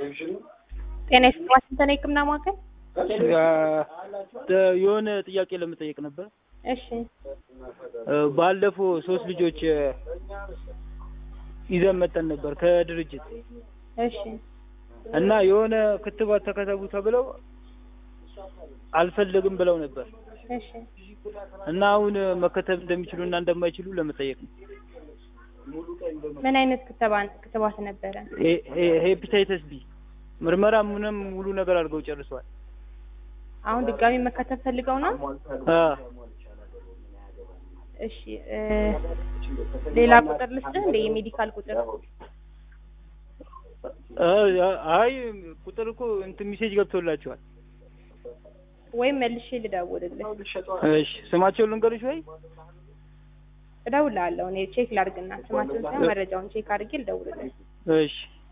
ጤና ይስጥልኝ ዋሽንግተን የህክምና ማዕከል። የሆነ ጥያቄ ለመጠየቅ ነበር። እሺ ባለፈው ሶስት ልጆች ይዘን መጠን ነበር ከድርጅት እሺ እና የሆነ ክትባት ተከተቡ ተብለው አልፈልግም ብለው ነበር እሺ እና አሁን መከተብ እንደሚችሉ እና እንደማይችሉ ለመጠየቅ ነው። ምን አይነት ክትባት ክትባት ነበረ? ሄ- ሄ- ሄፒታይተስ ቢ ምርመራ ምንም ሙሉ ነገር አድርገው ጨርሰዋል። አሁን ድጋሚ መከተብ ፈልገው ነው? አ እሺ እ ሌላ ቁጥር ልስጥህ እንደ የሜዲካል ቁጥር አ- አይ ቁጥር እኮ እንትን ሜሴጅ ገብቶላቸዋል። ወይም መልሼ ልደውልልህ። እሺ ስማቸውን ልንገርሽ ወይ? እደውልልሃለሁ እኔ ቼክ ላድርግና ስማቸውን ሳይሆን መረጃውን ቼክ አድርጌ ልደውልልህ። እሺ